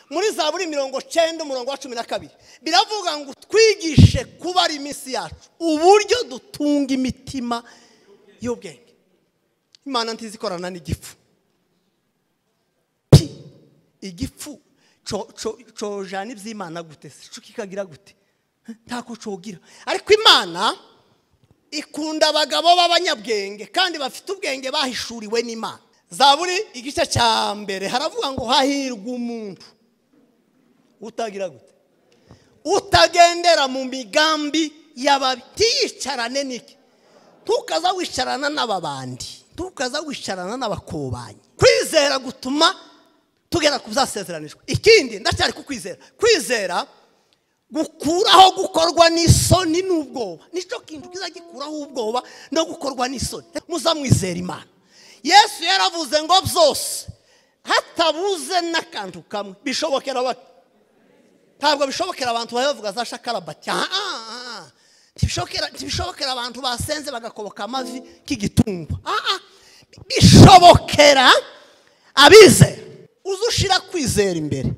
muri zaburi mirongo cyenda umurongo wa cumi na kabiri biravuga ngo twigishe kuba ari iminsi yacu uburyo dutunga imitima y'ubwenge imana ntizi ikorana n'igifu pi igifu cojana iby'imana gute se cyo kikagira gute ntako cogira ariko imana ikunda abagabo b'abanyabwenge kandi bafite ubwenge bahishuriwe n'imana zaburi igice cya mbere haravuga ngo hahirwa umuntu utagira gute utagendera mu migambi y'ababi ntiyicarane n'iki ntukaza wicarana n'ababandi ntukaza wicarana n'abakobanyi kwizera gutuma tugera ku byasezeranijwe ikindi ndacyari kukwizera kwizera gukuraho gukorwa n'isoni n'ubwoba nicyo kintu kiza gikuraho ubwoba no gukorwa n'isoni muzamwizera imana yesu yaravuze ngo byose hatabuze n'akantu kamwe bishobokera bato ntabwo bishobokera abantu bavuga za shakarabati ntibishobokera abantu basenze bagakoboka amavi k'igitungwa bishobokera abizera uze ushira kwizera imbere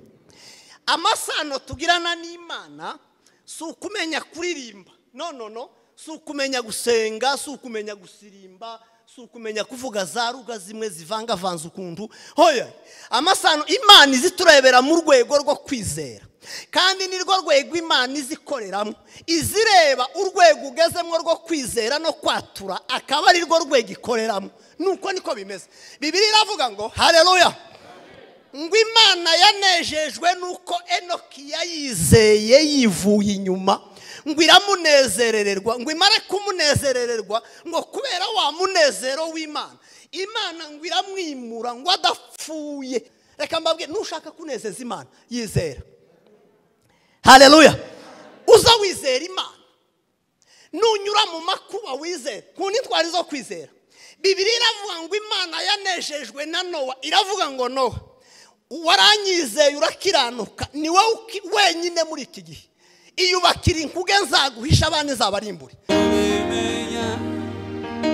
amasano tugirana n'imana si ukumenya kuririmba no no no si ukumenya gusenga si ukumenya gusirimba si ukumenya kuvuga za ruga zimwe zivangavanze ukuntu hoya amasano imana izi turebera mu rwego rwo kwizera kandi nirwo rwego imana izikoreramo izireba urwego ugezemo rwo kwizera no kwatura akaba arirwo rwego ikoreramo nuko niko bimeze bibiri iravuga ngo hareruya ngo imana yanejejwe nuko enoki yayizeye yivuye inyuma ngo iramunezerererwa ngo imare kumunezerererwa ngo kubera wa munezero w'imana imana ngo iramwimura ngo adapfuye reka mbabwe nushaka kunezeza imana yizera hareruya uza wizera imana nunyura mu makuba wizera ku ntitwari zo kwizera bibiri iravuga ngo imana yanejejwe na nowa iravuga ngo nowa waranyizeye urakiranuka ni wowe wenyine muri iki gihe iyubakira inkuge nzaguhisha abana izabarimbure ubimenya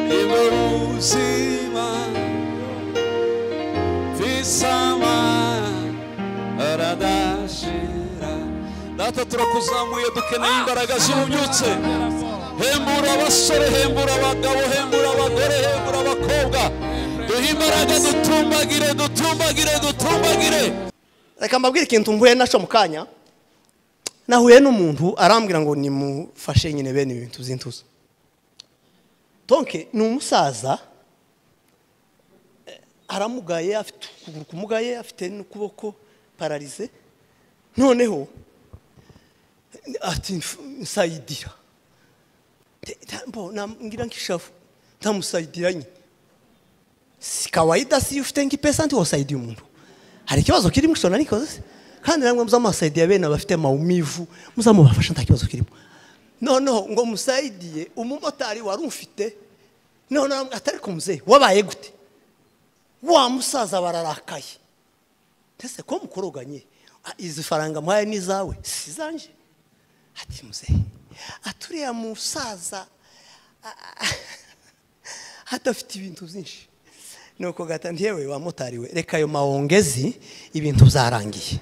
nibwo buzima visama aradashira data turakuzamuye dukeneye imbaraga zihunyutse hembura abasore hembura abagabo hembura abagore hembura abakobwa duhe imbaraga dutumbagire dutumbagire dutumbagire reka mbabwire ikintu mvuye nacyo mu kanya nahuye n'umuntu arambwira ngo nimufashe nyine bene ibi bintu by'intuzo tonke ni umusaza eh, aramugaye afite ukuguru kumugaye afite n'ukuboko pararize noneho eh, ati "Nf- nsayidira Te- ta- mbo, nambwira nk'ishavu ntamusayidira nyine si kawaida si ufite nk'ipesa ntiwasaidia umuntu hari ikibazo kirimo ishobora n'ikoze se kandi namwe muzamusaidiya bene abafite mawumivu muzamubafasha nta kibazo kirimo noneho ngo musaidiye umumotari wari ufite noneho atari ku muzehe wabaye gute wa musaza bararakaye ese ko mukoroganye Ah, izi faranga muhaye n'izawe si izanjye ati muzehe aturiya musaza hadafite ibintu byinshi nuko gata ntiyewe wamotari we reka ayo mawongezi ibintu byarangiye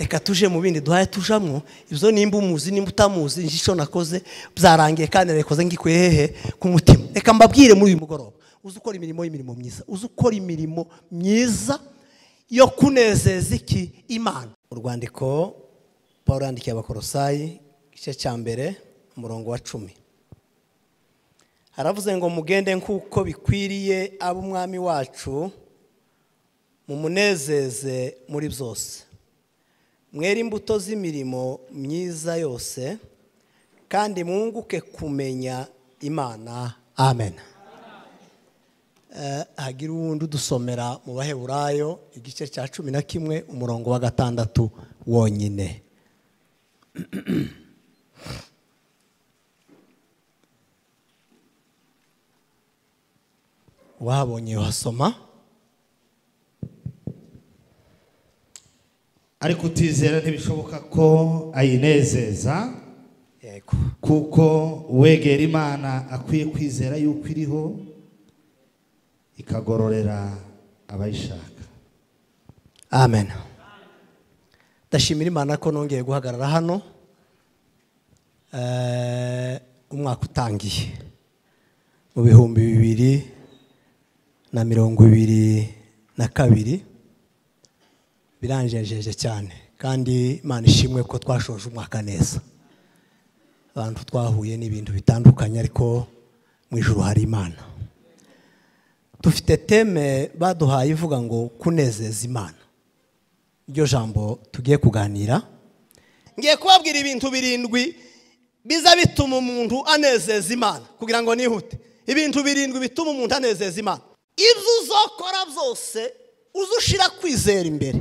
reka tuje mu bindi duhaye tujamwo ibyo nimba umuzi nimba utamuzi njye icyo nakoze byarangiye kandi nabikoze ngikuye hehe ku mutima reka mbabwire muri uyu mugoroba uzi ukora imirimo y'imirimo myiza uzi ukora imirimo myiza yo kunezeza iki imana urwandiko paul yandikiye abakorosayi igice cya mbere umurongo wa cumi haravuze ngo mugende nk'uko bikwiriye ab'umwami wacu mumunezeze muri byose mwere imbuto z'imirimo myiza yose kandi mwunguke kumenya imana amen Eh, hagira uwundi udusomera mu baheburayo igice cya cumi na kimwe umurongo wa gatandatu wonyine wahabonye wasoma ariko utizera ntibishoboka ko ayinezeza yego kuko uwegera imana akwiye kwizera yuko iriho ikagororera abayishaka amen ndashimira imana ko nongeye guhagarara hano Eh, umwaka utangiye mu bihumbi bibiri na mirongo ibiri na kabiri biranjejeje cyane kandi imana ishimwe ko twashoje umwaka neza abantu twahuye n'ibintu bitandukanye ariko mu ijoro hari imana dufite teme baduhaye ivuga ngo kunezeza imana iryo jambo tugiye kuganira ngiye kubabwira ibintu birindwi biza bituma umuntu anezeza imana kugira ngo nihute ibintu birindwi bituma umuntu anezeza imana ibyo uzakora byose uze ushira kwizera imbere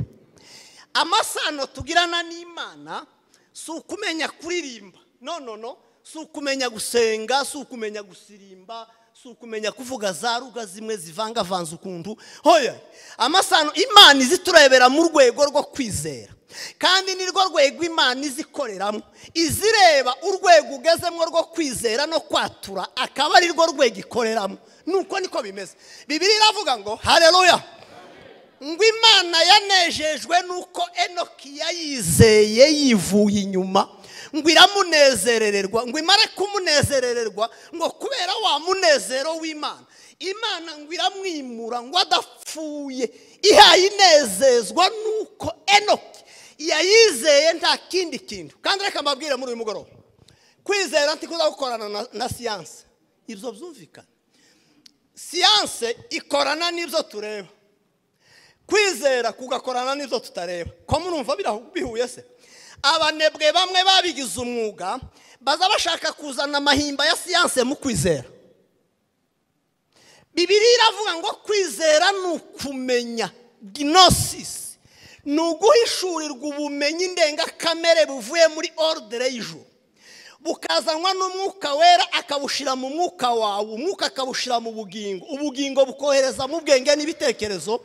amasano tugirana n'imana si ukumenya kuririmba no no no si ukumenya gusenga si ukumenya gusirimba si ukumenya kuvuga za ruga zimwe zivangavanze ukuntu hoya amasano imana izi turebera mu rwego rwo kwizera kandi nirwo rwego imana izikoreramo izireba urwego ugezemo rwo kwizera no kwatura akaba ari rwo rwego ikoreramo nuko niko bimeze bibiri iravuga ngo hareruya ngo imana yanejejwe nuko enoki yayizeye yivuye inyuma ngo iramunezerererwa ngo imare kumunezerererwa ngo kubera wa munezero w'imana imana ngo iramwimura ngo adapfuye ihaye inezezwa nuko enoki yayizeye nta kindi kintu kandi reka mbabwire muri uyu mugoroba kwizera ntikuza gukorana na- na siyanse ibyo byumvikana siyanse ikorana n'ibyo tureba kwizera kugakorana n'ibyo tutareba ko murumva birahu- bihuye se abanebwe bamwe babigize umwuga baza bashaka kuzana amahimba ya siyanse mu kwizera bibiri iravuga ngo kwizera ni ukumenya gnosis ni uguhishurirwa ubumenyi ndengakamere buvuye muri ordere y'ijuru bukazanwa n'umwuka wera akawushyira mu mwuka wawe umwuka akawushyira mu bugingo ubugingo bukohereza mu bwenge n'ibitekerezo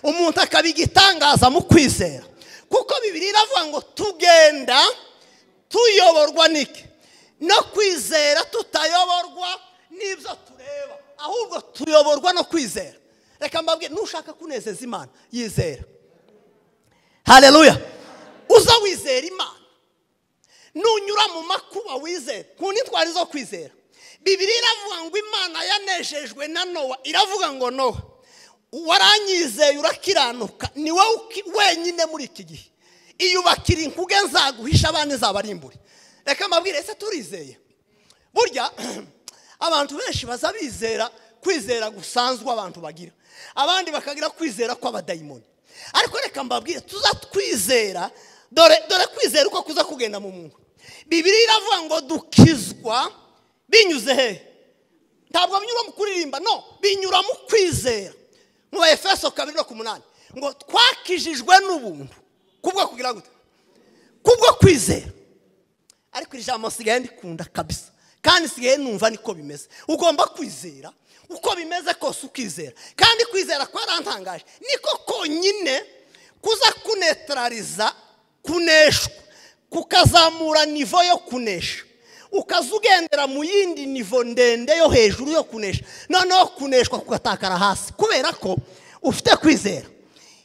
umuntu akabigitangaza mu kwizera kuko bibiri iravuga ngo tugenda tuyoborwa n'iki no kwizera tutayoborwa n'ibyo tureba ahubwo tuyoborwa no kwizera reka mbabwire nushaka kunezeza imana yizera hareruya uza wizera imana nunyura mu makuba wizera ku ntitwari zo kwizera bibiri iravuga ngo imana yanejejwe na nowa iravuga ngo nowa waranyizeye urakiranuka ni wowe uki- wenyine muri iki gihe iyubakira inkuge nzaguhisha abandi nzabarimbure reka mbabwire ese turizeye burya abantu benshi baza bizera kwizera gusanzwe abantu bagira abandi bakagira kwizera kw'abadayimoni ariko reka mbabwire tuza twizera dore dore kwizera uko kuza kugenda mu muntu bibiri iravuga ngo dukizwa binyuze hehe ntabwo binyura mu kuririmba no binyura mu kwizera mu ba efeso kabiri no ku munani ngo twakijijwe n'ubuntu kubwo kugira gute kubwo kwizera ariko iri jambo nsigaye ndikunda kabisa kandi nsigaye numva niko bimeze ugomba kwizera uko bimeze kose ukizera kandi kwizera kwarantangaje niko konyine kuza kunetarariza kuneshwa kukazamura nivo yo kunesha ukaza ugendera mu yindi nivo ndende yo hejuru yo kunesha noneho kuneshwa kugatakara hasi kubera ko ufite kwizera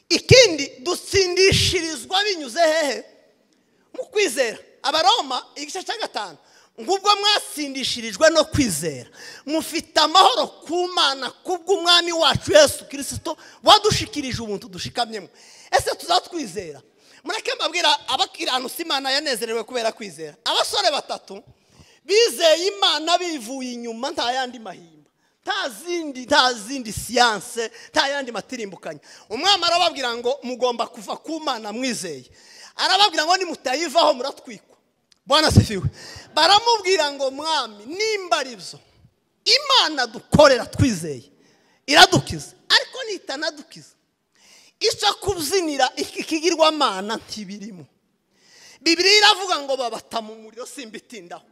ikindi dutsindishirizwa binyuze hehe mu kwizera abaroma igice cya gatanu ngubwo mwatsindishirijwe no kwizera mufite amahoro ku mana kubw'umwami wacu yesu kirisito wadushikirije ubuntu dushikamyemo ese tuzatwizera mureke mbabwira abakiranutsi imana yanezerewe kubera kwizera abasore batatu bizeye imana bivuye inyuma nta yandi mahimba nta zindi nta zindi siyanse nta yandi matirimbukanya umwami arababwira ngo mugomba kuva ku mana mwizeye arababwira ngo nimutayivaho muratwikwa bwana sifiwe baramubwira ngo mwami nimba ari byo imana dukorera twizeye iradukiza ariko nitanadukiza icyo kubyinira iki kigirwamana ntibirimo bibiri iravuga ngo babata mu muriro simbitindaho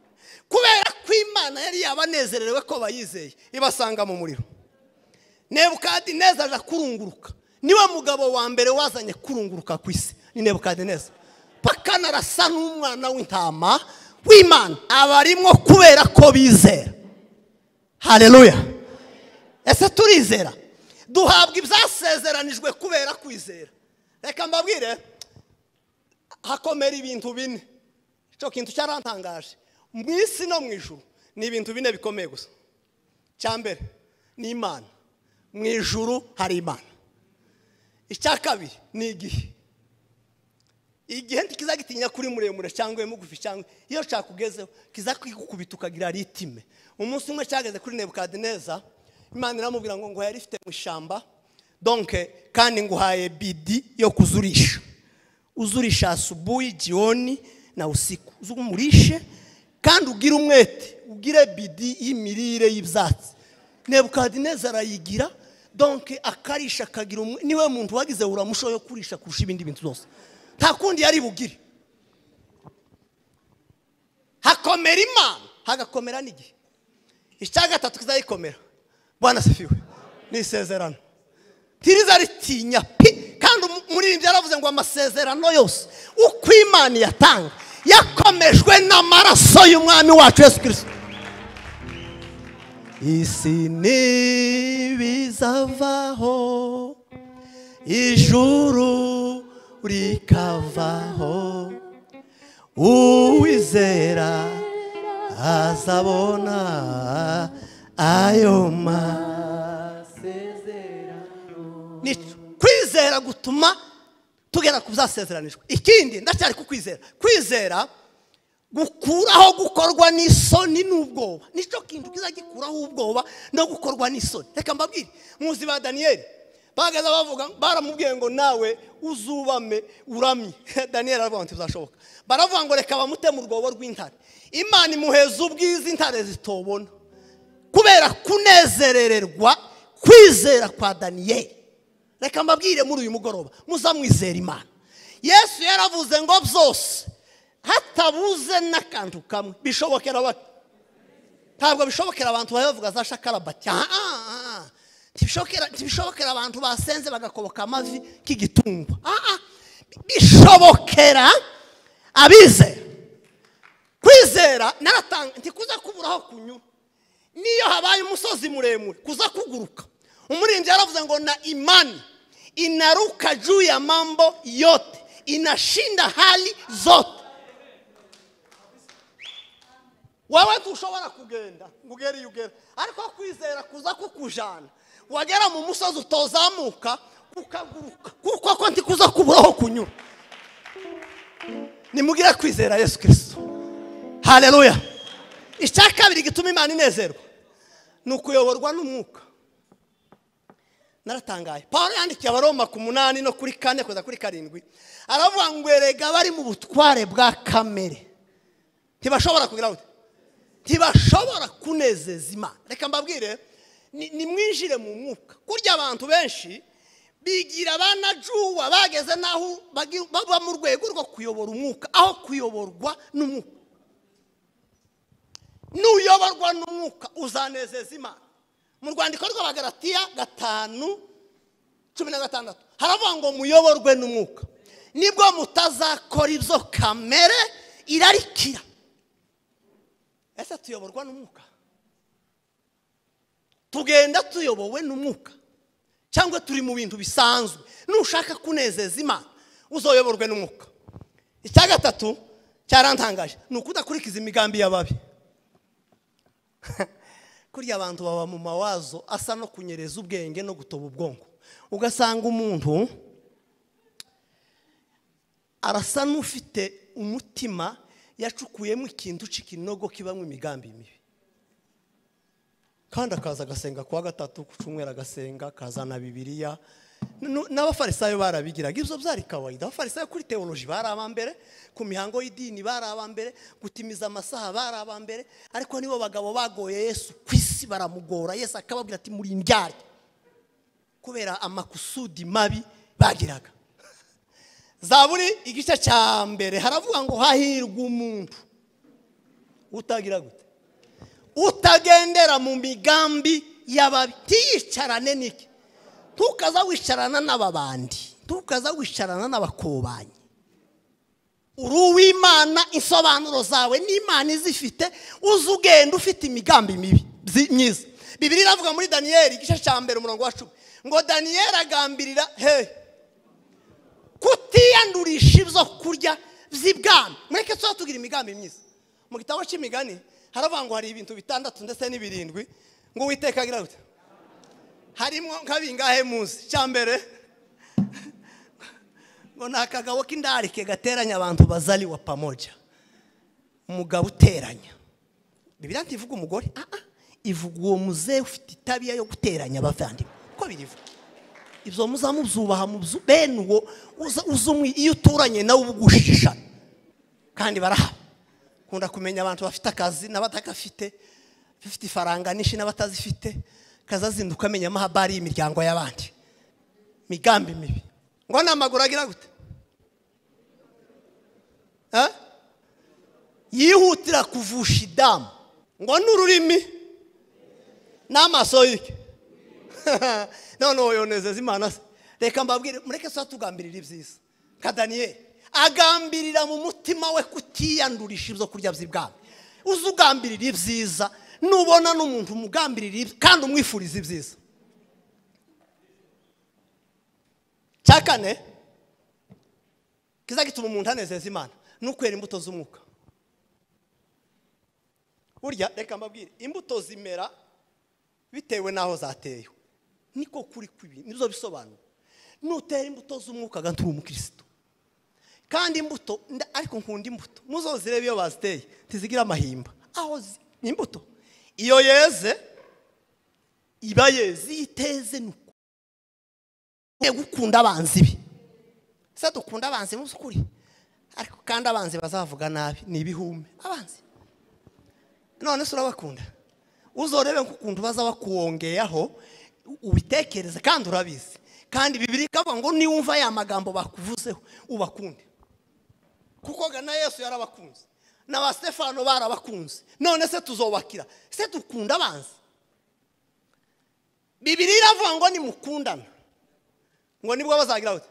kubera ko imana yari yabanezerewe ko bayizeye ibasanga mu muriro nebukadineza aja kurunguruka niwe mugabo wa mbere wazanye kurunguruka ku isi ni nebukadineza pakana arasa n'umwana w'intama w'imana abarimo kubera ko bizera hareruya ese turizera duhabwa ibyasezeranijwe kubera kwizera reka mbabwire hakomera ibintu bine icyo kintu cyarantangaje mu isi no mu ijuru ni ibintu bine bikomeye gusa icya mbere ni imana mu ijuru hari imana icya kabiri ni igihe igihe ntikizagitinya kuri muremure cyangwa mugufi cyangwa iyo cyakugezeho kizakwigukubita ukagira ritime umunsi umwe cyageze kuri nebukadineza imana iramubwira ngo ngo yari ifite mu ishyamba donke kandi nguhaye bidi yo kuzurisha uzurisha asubuhi jioni na usiku uzumurishe kandi ugire umwete ugire bidi y'imirire y'ibyatsi nebukadineza arayigira donke akarisha akagira umwe niwe muntu wagize uramusho yo kurisha kurusha ibindi bintu byose nta kundi yari bugire hakomera imana hagakomera n'igihe icya gatatu kizayikomera bwana sifiwe ni isezerano tiriza ritinya pi kandi umuririmbyi yaravuze ngo amasezerano yose uko imana iyatanga yakomejwe n'amaraso y'umwami wacu yesu kirisito isi ntibizavaho ijuru rikavaho uwizera azabona ayo masezerano kwizera gutuma tugera ku byasezeranijwe ikindi ndacyari kukwizera kwizera gukuraho gukorwa n'isoni n'ubwoba nicyo kintu kiza gikuraho ubwoba no gukorwa n'isoni reka mbabwire muzi ba daniyeli bahagaze bavuga baramubwiye ngo nawe uzubame uramye daniyeli aravuga ngo ntibizashoboka baravuga ngo reka bamute mu rwobo rw'intare imana imuheza ubwiza intare zitobona kubera kunezerererwa kwizera kwa daniyeli reka mbabwire muri uyu mugoroba muzamwizera imana yesu yaravuze ngo byose hatabuze n'akantu kamwe bishobokera bake ntabwo bishobokera abantu bavuga za shakarabati ntibishobokera abantu basenze bagakoboka amavi k'igitungwa bishobokera abizera kwizera ntikuza kuburaho kunyura niyo habaye umusozi muremure kuza kuguruka umuririmbyi yaravuze ngo na imani inaruka juu ya mambo yote inashinda hali zote wowe ntushobora kugenda ngo ugere iyo ugera ariko kwizera kuza kukujyana wagera mu musozi utozamuka ukaguruka kuko ko ntikuza kuburaho kunyura nimugire kwizera yesu kirisito hareruya icya kabiri gituma imana inezerwa ni ukuyoborwa n'umwuka naratangaye paul yandikiye abaroma ku munani no kuri kane kugeza kuri karindwi aravuga ngo erega bari mu butware bwa kamere ntibashobora kugira gute ntibashobora kunezeza imana reka mbabwire nimwinjire mu mwuka kurya abantu benshi bigira abanajuwa bageze n'aho baba mu rwego rwo kuyobora umwuka aho kuyoborwa n'umwuka n'uyoborwa n'umwuka uzanezeza imana mu rwandiko rw'abagaratiya gatanu cumi na gatandatu haravuga ngo muyoborwe n'umwuka nibwo mutazakora ibyo kamere irarikira ese tuyoborwa n'umwuka tugenda tuyobowe n'umwuka cyangwa turi mu bintu bisanzwe nushaka kunezeza imana uzoyoborwe n'umwuka icya gatatu cyarantangaje ni ukudakurikiza imigambi y'ababi kurya abantu baba mu mawazo asa no kunyereza ubwenge no gutoba ubwonko ugasanga umuntu arasa n'ufite umutima yacukuyemo ikintu cy'ikinogo kibamo imigambi mibi kandi akaza agasenga kuwa gatatu ku cyumweru agasenga akazana bibiriya n'abafarisayo barabigiraga ibyo byari kawaida abafarisayo kuri teoloji bari abambere ku mihango y'idini bari abambere gutimiza amasaha bari abambere ariko nibo bagabo bagoye yesu ku isi baramugora yesu akababwira ati muri indyarya kubera amakusudi mabi bagiraga zaburi igice cya mbere haravuga ngo hahirwa umuntu utagira gute utagendera mu migambi y'ababi ntiyicarane n'iki ntukaza wicarana n'ababandi ntukaza wicarana n'abakobanyi uri uw'imana insobanuro zawe n'imana izifite uzi ugenda ufite imigambi mibi myiza bibiri iravuga muri daniyeli igice cya mbere umurongo wa cumi ngo daniyeli agambirira hehe kutiyandurisha ibyo kurya by'ibwami mureke tuba tugira imigambi myiza mu gitabo cy'imigani haravuga ngo hari ibintu bitandatu ndetse n'ibirindwi ngo uwiteka agira gute harimo nk'abingahe muzi cya mbere ngo ni akagabo k'indarike gateranya abantu bazaliwa pamoja umugabo uteranya bibiriya ntivuga umugore ah ah ivuga uwo muzehe ufite itabiya yo guteranya abavandimwe uko birivuga ibyo muzamubyubaha mu byo bene uwo uza uza umwe iyo uturanye nawe uba ugushishana kandi barahaba nkunda kumenya abantu bafite akazi n'abatagafite bafite ifaranga nyinshi n'abatazifite kazazinduka amenya amahabari y'imiryango y'abandi migambi mibi ngo n'amaguru agira gute Eh? yihutira kuvusha idamu ngo n'ururimi n'amaso yike noneho yonezeza imana se reka mbabwire mureke tuba tugambirira ibyiza nka daniyeli agambirira mu mutima we kutiyandurisha ibyo kurya by'ibwami uzi ugambirira ibyiza nubona n'umuntu umugambirira ibyiza kandi umwifuriza ibyiza cya kane kiza gituma umuntu anezeza imana ni ukwera imbuto z'umwuka burya reka mbabwire imbuto zimera bitewe n'aho zatewe niko kuri kw'ibi nibyo bisobanura nutera imbuto z'umwuka agatura umukirisitu kandi imbuto nda- ariko nkunda imbuto muzo zirebe iyo baziteye ntizigira amahimba aho zi- ni imbuto iyo yeze iba yeze iyo iteze ni uko Mwe gukunda abanzi be se dukunda abanzi mu by'ukuri ariko kandi abanzi bazavuga nabi ni ibihume abanzi none se urabakunda uzorebe nk'ukuntu baza bakuwongeyeho ubitekereze kandi urabizi kandi bibiri ikavuga ngo niwumva ya magambo bakuvuzeho ubakunde kuko ga na yesu yarabakunze na ba stefano barabakunze none se tuzobakira se dukunda abanzi bibiri iravuga ngo nimukundana ngo nibwo bazagira bati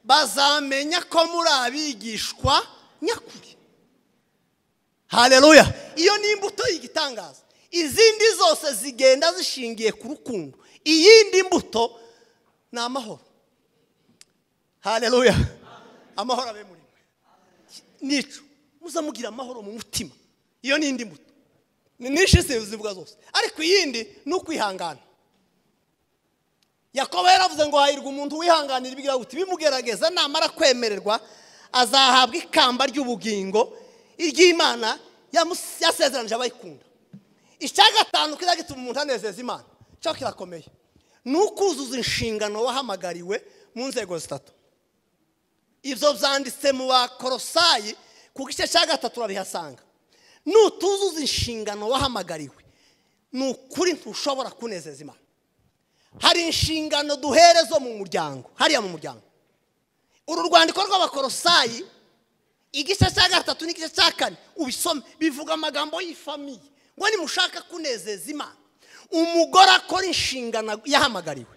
bazamenya ko muri abigishwa nyakuri haleluya iyo ni imbuto y'igitangaza izindi zose zigenda zishingiye ku rukundo iyindi mbuto ni amahoro haleluya amahoro abe muri mwe nica muzamugira amahoro mu mutima iyo ni indi mbuto ni nyinshi zivuga zose ariko iyindi ni ukwihangana yakobo yaravuze ngo hahirwa umuntu wihanganira ibigira guti bimugerageza namara kwemererwa azahabwa ikamba ry'ubugingo iry'imana yamus- yasezeranije abayikunda icya gatanu kiza gituma umuntu anezeza imana cyo kirakomeye ni ukuzuza inshingano wahamagariwe mu nzego zitatu ibyo byanditse mu bakorosayi ku gice cya gatatu urabihasanga nutuzuza inshingano wahamagariwe ni ukuri ntushobora kunezeza imana hari inshingano duhere zo mu muryango hariya mu muryango uru rwandiko rw'abakorosayi igice cya gatatu n'igice cya kane ubisome bivuga amagambo y'ifamiye ngo nimushaka kunezeza imana umugore akora inshingano yahamagariwe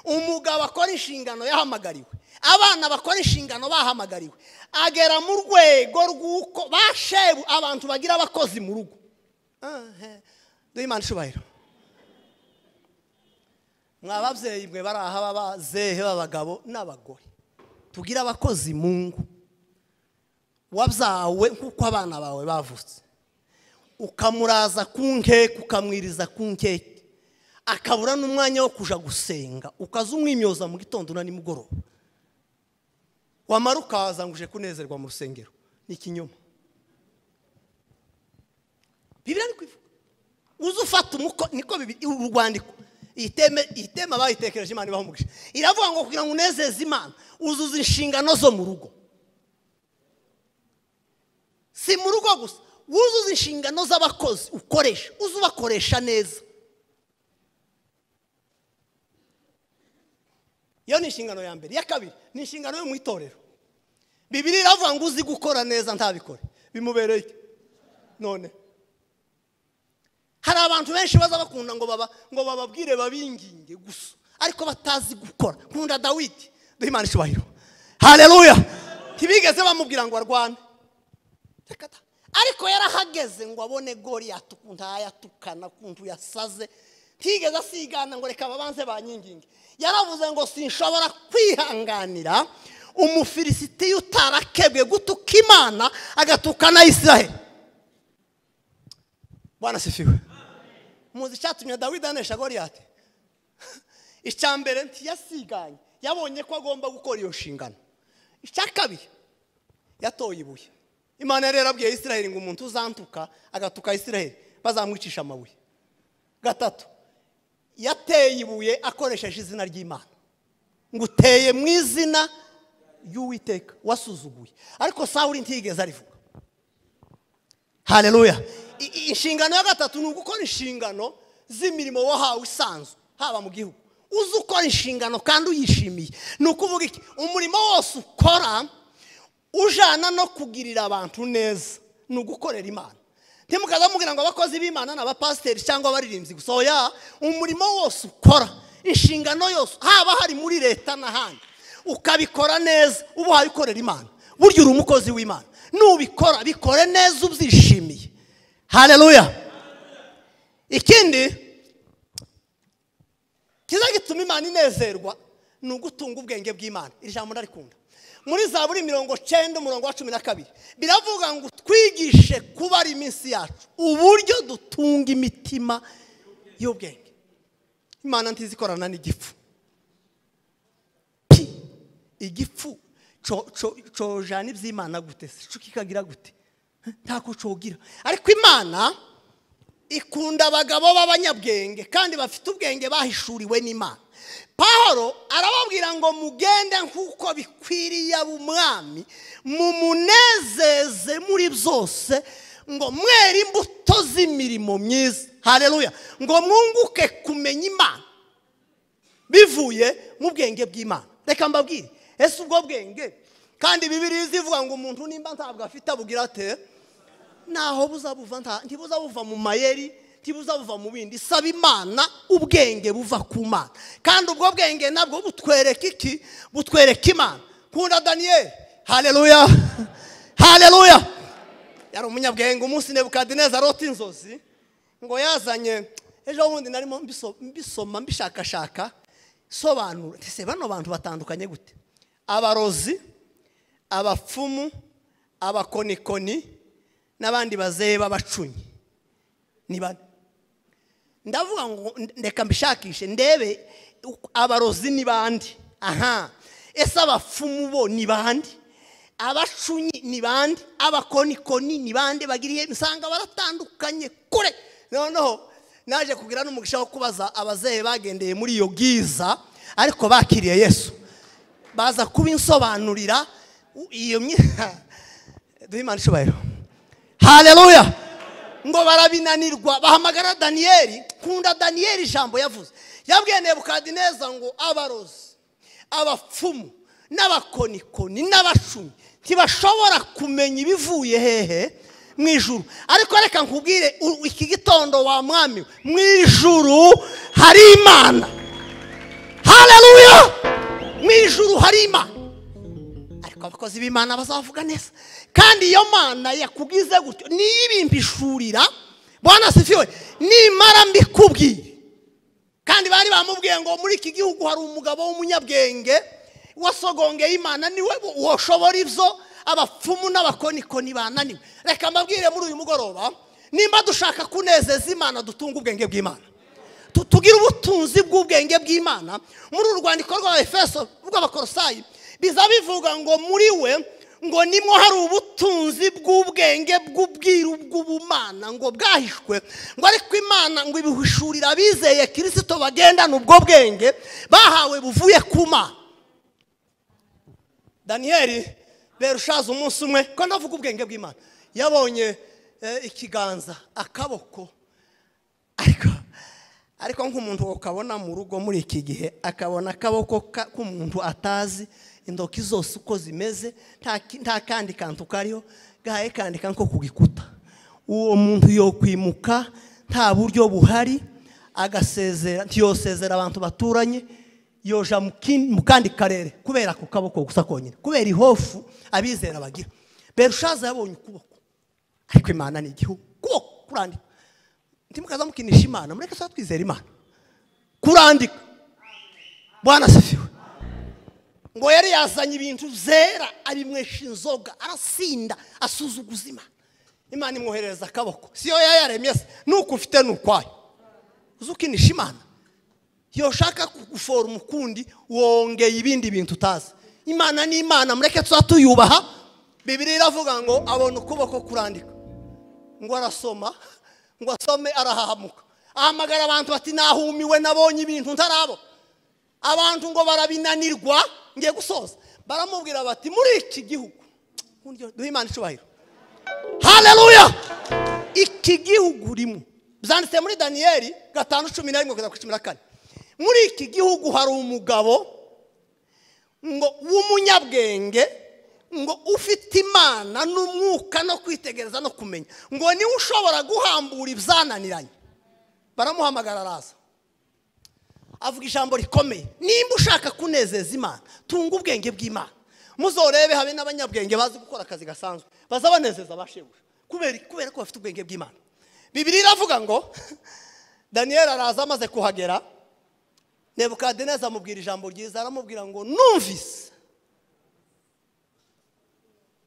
umugabo akora inshingano yahamagariwe abana bakora inshingano bahamagariwe agera mu rwego rw'uko bashebu abantu bagira abakozi mu rugo duhe imana ishubahiro mwababyeyi mwe bari aha b'abazehe b'abagabo n'abagore tugire abakozi mu ngo wabyawe nk'uko abana bawe bavutse ukamuraza ku nkeke ukamwiriza ku nkeke akabura n'umwanya wo kujya gusenga ukaza umwimyoza mu gitondo na nimugoroba wamara ukaza ngo uje kunezerwa mu rusengero ni ikinyoma bibiri ari kubivuga uze ufata umuko niko bibi- uru rwandiko iyi teme- iyi tema bayitekereje imana ibaho umugisha iravuga ngo kugira ngo unezeze imana uzuza inshingano zo mu rugo si mu rugo gusa wuzuza inshingano z'abakozi ukoresha uze ubakoresha neza iyo ni inshingano ya mbere iya kabiri ni inshingano yo mu itorero bibiri iravuga ngo uzi gukora neza ntabikore bimubereye iki? none hari abantu benshi baza bakunda ngo baba ngo bababwire babinginge gusa ariko batazi gukora nkunda dawidi duhe imana icyubahiro haleluya ntibigeze bamubwira ngo arwane Reka ta. ariko yarahageze ngo abone goriyati ukuntu yayatukana ukuntu yasaze ntigeze asigana ngo reka babanze banyiginge yaravuze ngo sinshobora kwihanganira umufilisitiya utarakebwe gutuka imana agatuka na israheli bwana sifiwe muzi icyatumye dawidi anesha goriyati icya mbere ntiyasiganye yabonye ko agomba gukora iyo nshingano icya kabiri yatoye ibuye imana yari yarabwiye israheli ngo umuntu uzantuka agatuka israheli bazamwicisha amabuye gatatu yateye ibuye akoresheje izina ry'imana ngo uteye mu izina ry'uwiteka wasuzuguye ariko sawuri ntiyigeze arivuga hareruya inshingano ya gatatu ni ugukora inshingano z'imirimo wahawe isanzwe haba mu gihugu uzi ukora inshingano kandi uyishimiye ni ukuvuga iki umurimo wose ukora ujana no kugirira abantu neza ni ugukorera imana ntimukaza mubwira ngo abakozi b'imana ni abapasiteri cyangwa abaririmbyi gusa oya umurimo wose ukora inshingano yose haba hari muri leta n'ahandi ukabikora neza uba uhabikorera imana burya uri umukozi w'imana nubikora bikore neza ubyishimiye hareruya ikindi kiza gituma imana inezerwa ni ugutunga ubwenge bw'imana iri jambo ndarikunda muri za buri mirongo cyenda umurongo wa cumi na kabiri biravuga ngo twigishe kuba ari iminsi yacu uburyo dutunga imitima y'ubwenge imana ntizi ikorana n'igifu pi igifu cojana iby'imana gute se kikagira gute ntako cogira ariko imana ikunda abagabo b'abanyabwenge kandi bafite ubwenge bahishuriwe n'imana Pahoro arababwira ngo mugende nk'uko bikwiriye umwami mumunezeze muri byose ngo mwere imbuto z'imirimo myiza hareruya ngo mwunguke kumenya imana bivuye mu bwenge bw'imana reka mbabwire ese ubwo bwenge kandi bibiri zivuga ngo umuntu nimba ntabwo afite abugira ate naho buzabuva ntibuza buva mu mayeri ntibuza buva mu bindi saba imana ubwenge buva ku mana kandi ubwo bwenge nabwo butwereka iki butwereka imana kunda daniyeli hareruya hareruya yari umunyabwenge umunsi nebukadineza arota inzozi ngo yazanye ejo bundi narimo mbisoma mbishakashaka sobanura ese bano bantu batandukanye gute abarozi abapfumu abakonikoni n'abandi bazeye b'abacunyi ni bane ndavuga ngo ndeka mbishakishe ndebe abarozi ni bande aha ese abapfumu bo ni bande abacunyi ni bande abakonikoni ni bande bagiriye usanga baratandukanye kure noneho naje kugira n'umugisha wo kubaza abazeye bagendeye muri iyo bwiza ariko bakiriye yesu baza kubinsobanurira iyo myenda duhe imana ishoboyeho hareruya ngo barabinanirwa bahamagara daniyeli kunda daniyeli ijambo yavuze yabwiye nebukadineza ngo abarozi abapfumu n'abakonikoni n'abacumi ntibashobora kumenya ibivuye hehe mu ijuru ariko reka nkubwire u- iki gitondo wa mwami mu ijuru hari imana hareruya mu ijuru hari imana ariko abakozi b'imana bazavuga neza kandi iyo mana yakugize gutyo niyo ibimbishurira bwana sifiwe nimara mbikubwiye kandi bari bamubwiye ngo muri iki gihugu hari umugabo w'umunyabwenge wasogongeye imana niwe woshobora ibyo abapfumu n'abakonikoni bananiwe reka mbabwire muri uyu mugoroba nimba dushaka kunezeza imana dutunga ubwenge bw'imana Tu- tugire ubutunzi bw'ubwenge bw'imana muri uru rwandiko rwa efeso rw'abakorosayi biza bivuga ngo muri we ngo nimwo hari ubutunzi bw'ubwenge bw'ubwiru bw'ubumana ngo bwahishwe ngo ariko imana ngo ibihishurira abizeye kirisito bagendana ubwo bwenge bahawe buvuye ku mana daniyeli berushaza umunsi umwe ko ndavuga ubwenge bw'imana yabonye eh, ikiganza akaboko ariko ariko nk'umuntu ukabona mu rugo muri iki gihe akabona akaboko ka- k'umuntu atazi intoki zose uko zimeze nta ki- nta kandi kantu kariho gahaye kandika nko ku gikuta uwo muntu yokwimuka nta buryo buhari agasezera ntiyosezera abantu baturanye yoja mu kin- mu kandi karere kubera ako kaboko gusa konyine kubera ihofu abizera bagira berushaza yabonye ukuboko ariko imana ni igihugu ukuboko kurandika ntimukaza mukinisha imana mureke tuba twizera imana kurandika bwana sifiwe ngo yari yazanye ibintu byera abimwesha inzoga arasinda asuzuguza imana imana imwoherereza akaboko siyo yayaremye se nuko ufite ni ukwayo uzi ukinisha imana iyo ushaka kugufora umukundi wongeye ibindi bintu utazi imana ni imana mureke tuba tuyubaha bibiri iravuga ngo abona ukuboko kurandika ngo arasoma ngo asome arahahamuka ahamagara abantu bati nahumiwe nabonye ibintu ntarabo abantu ngo barabinanirwa ngiye gusoza baramubwira bati muri iki gihugu Nkundyo- duhe imana icubahiro haleluya iki gihugu urimo byanditse muri daniyeli gatanu cumi na rimwe kugeza ku cumi na kane muri iki gihugu hari umugabo ngo w'umunyabwenge ngo ufite imana n'umwuka no kwitegereza no kumenya ngo niwe ushobora guhambura ibyananiranye baramuhamagara araza avuga ijambo rikomeye nimba ushaka kunezeza imana tunga ubwenge bw'imana muzorebe habe n'abanyabwenge bazi gukora akazi gasanzwe baza banezeza bashebuja kubera kubera ko bafite ubwenge bw'imana bibiri iravuga ngo daniyeli araza amaze kuhagera nebukadineza amubwira ijambo ryiza aramubwira ngo numvise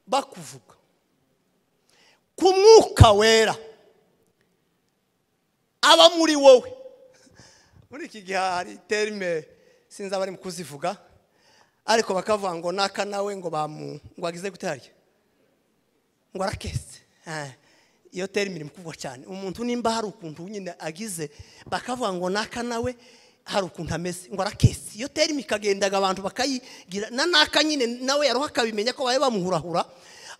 bakuvuga ku mwuka wera aba muri wowe muri iki gihe hari terime sinzi abari mu kuzivuga ariko bakavuga ngo naka nawe ngo bamu ngo agize gute harya ngo arakese Eh, iyo terime iri mu kuvugwa cyane umuntu nimba hari ukuntu nyine agize bakavuga ngo naka nawe hari ukuntu ameze ngo arakese iyo terime ikagendaga abantu bakayigira na naka nyine nawe yaroha akabimenya ko bari bamuhurahura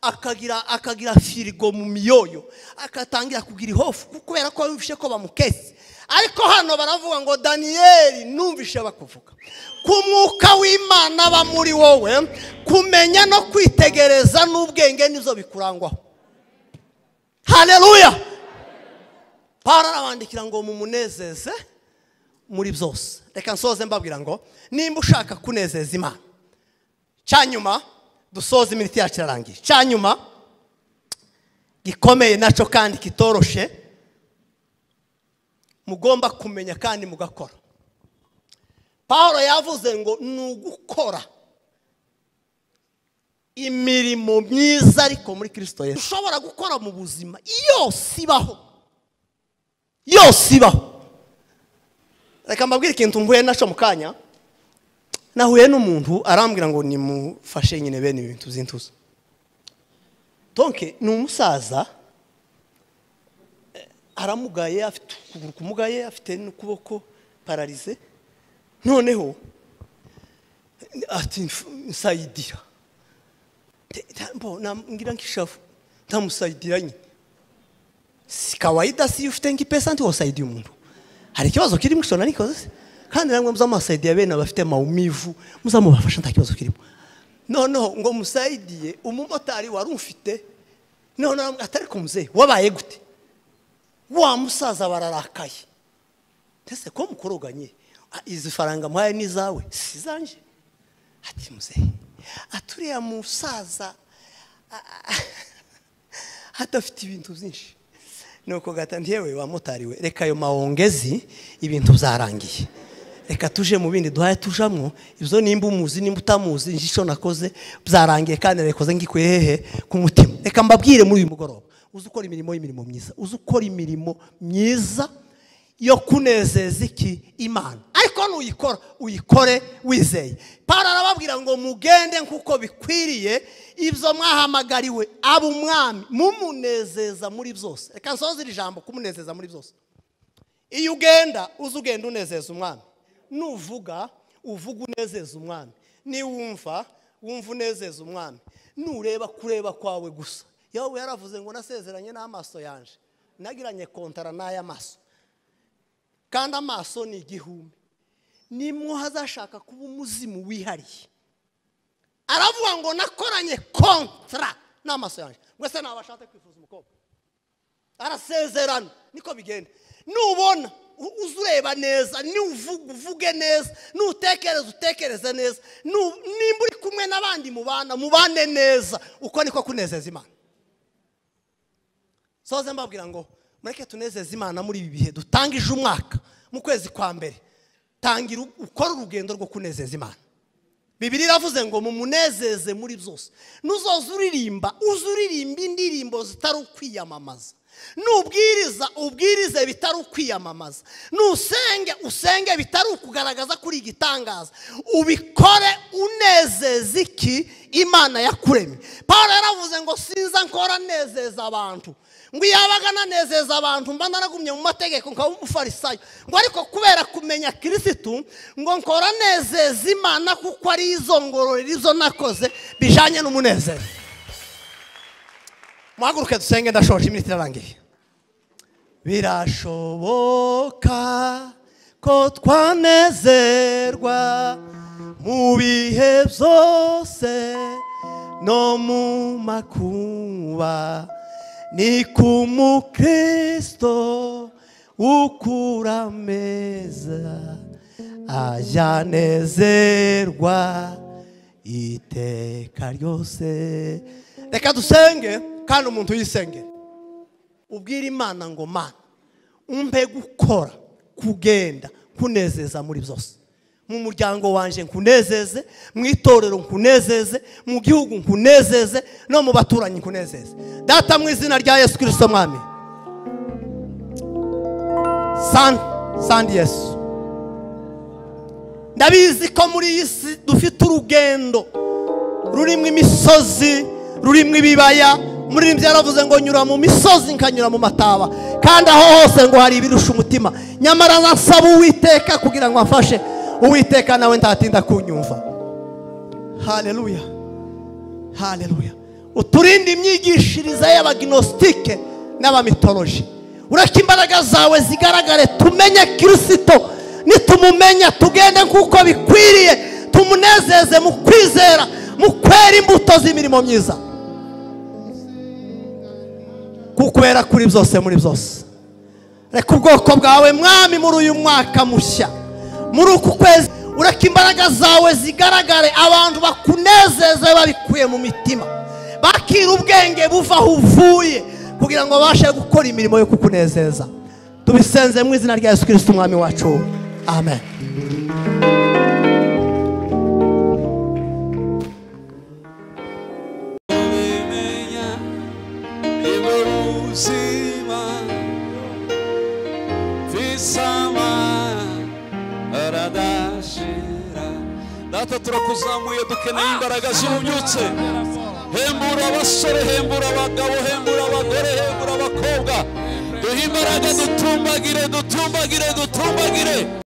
akagira akagira firigo mu miyoyo agatangira kugira ihofu kubera ko yumvishe ko bamukese ariko hano baravuga ngo daniyeli numvishe bakuvuga ku mwuka w'imana aba muri wowe kumenya no kwitegereza n'ubwenge nibyo bikurangwaho haleluya pawulo arabandikira ngo mumunezeze muri byose reka nsoze mbabwira ngo nimba ushaka kunezeza imana cyanyuma dusoze iminota yacu irarangiye cyanyuma gikomeye nacyo kandi kitoroshe mugomba kumenya kandi mugakora paul yavuze ngo ni ugukora imirimo myiza ariko muri kirisito yesu ushobora gukora mu buzima yose ibaho yose ibaho reka mbabwire ikintu mvuye nacyo mu kanya nahuye n'umuntu arambwira ngo nimufashe nyine bene ibi bintu by'intuzo donke ni umusaza eh, aramugaye afite ukuguru kumugaye afite n'ukuboko pararize noneho eh, ati "Mf- nsayidira Te- ta- mbo, nambwira nk'ishavu ntamusayidira nyine si kawaida si ufite nk'ipesa ntiwasaidia umuntu hari ikibazo kirimo ishobora niko se kandi namwe muzamusaidiya bene abafite maumivu muzamubafasha nta kibazo kirimo noneho ngo musaidiye umumotari wari umfite noneho atari ku muzehe wabaye gute wa musaza bararakaye ese ko mukoroganye "Ah, izi faranga muhaye ni izawe si izanjye ati muzehe aturiya musaza hadafite ibintu byinshi nuko gata ntiyewe wamutariwe reka ayo mawongezi ibintu byarangiye reka tuje mu bindi duhaye tujamwo ibyo nimba umuzi nimba utamuzi njye icyo nakoze byarangiye kandi nabikoze ngikuye hehe ku mutima reka mbabwire muri uyu mugoroba uzi ukora imirimo y'imirimo myiza uzi ukora imirimo myiza yo kunezeza iki imana ariko nuyikora uyikore wizeye pawulo arababwira ngo mugende nk'uko bikwiriye ibyo mwahamagariwe aba umwami mumunezeza muri byose reka nsoze iri jambo kumunezeza muri byose iyo ugenda uza ugenda unezeza umwami nuvuga uvuga unezeza umwami niwumva wumva unezeza umwami nureba kureba kwawe gusa yowe yaravuze ngo nasezeranye n'amaso yanje nagiranye kontara n'aya maso kandi amaso ni igihumbi nimwo hazashaka kuba umuzimu wihariye aravuga ngo nakoranye kontara n'amaso yanjye mwese ntabwo ashatse kwifuza umukobwa arasezerana niko bigenda nubona u- uze ureba neza nuvuga uvuge neza nutekereza utekereze neza nu- nimba uri kumwe n'abandi mubana mubane neza uko niko kunezeza imana soze mbabwira ngo mureke tunezeze imana muri ibi bihe dutangije umwaka mu kwezi kwa mbere tangira u- ukore urugendo rwo kunezeza imana bibiri iravuze ngo mumunezeze muri byose nuzoza uririmba uze uririmba indirimbo zitari ukwiyamamaza nubwiriza ubwirize bitari ukwiyamamaza nusenge usenge bitari ukugaragaza kuri igitangaza ubikore unezeza iki imana yakuremye paul yaravuze ngo sinza nkora nezeza abantu ngo iyo yabaga ananezeza abantu mba naragumye mu mategeko nkaba umufarisayo ngo ariko kubera kumenya kirisitu ngo nkora nezeza imana kuko ari izo ngororero izo nakoze bijyanye n'umunezero muhaguruke dusenge ndashoje iminsi irarangiye birashoboka ko twanezerwa mu bihe byose no mu makuba ni ku mukristo ukura ameza ajanezerwa iteka ryose reka dusenge kandi umuntu yisengere ubwire imana ngo mana umpe gukora kugenda kunezeza muri byose mu muryango wanjye nkunezeze mu itorero nkunezeze mu gihugu nkunezeze no mu baturanyi nkunezeze data mu izina rya yesu kirisito mwami sandi sandi yesu ndabizi ko muri iyi si dufite urugendo rurimo imisozi rurimo ibibaya muri byaravuze ngo nyura mu misozi nkanyura mu mataba kandi aho hose ngo hari ibirusha umutima nyamara nasaba uwiteka kugira ngo afashe uwiteka nawe ntatinda kunyumva haleluya haleluya uturinde imyigishirize y'abaginositike n'abamitoloji ureka imbaraga zawe zigaragare tumenye kirisito nitumumenya tugende nk'uko bikwiriye tumunezeze mu kwizera mu kwera imbuto z'imirimo myiza kukwera kuri byose muri byose reka ubwoko bwawe mwami muri uyu mwaka mushya muri uku kwezi ureka imbaraga zawe zigaragare abantu bakunezeze babikuye mu mitima bakira ubwenge buva aho uvuye kugira ngo babashe gukora imirimo yo kukunezeza tubisenze mu izina rya yesu kirisita umwami wacu amen ubimenya nibwo buzima visama aradashira data turakuzamuye dukeneye imbaraga zibunyutse hembura abasore hembura abagabo hembura abagore hembura abakobwa duhe imbaraga dutumbagire dutumbagire dutumbagire